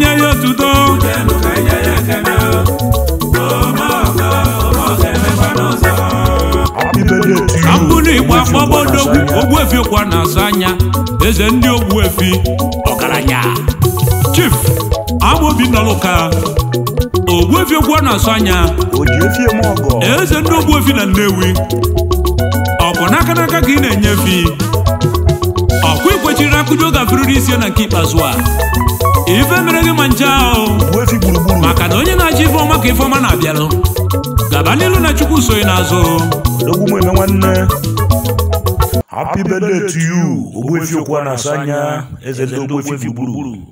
nye ya otuto happy birthday to ka you mbụrụ igbo Ogbuefi akpọbodogwu Okwa na-asa anya. ogbuefi kwa na-asa anya eze ndị ogbuefi ọgaranya chief amobi nọlụka ogbuefi okwa na-asa anya o ji efi eme ọgọ eze ndị ogbuefi na nnewi ọkwa n'aka n'aka ka ị na-enyefi ọkwa ikwechiri akụjọ gafuriri isi na nke ikpeazụ a ife mere gị ma nche ahụ Ogbuefi gburugburu maka na onye na-achọ ifeọma ka ifeọma na-abịalụ gaba n'ilu na chukwu soghị n'azụ odogwu m eme nwanne happy birthday to you Ogbuefi Okwa na-asa anya eze ndị Ogbuefi gburugburu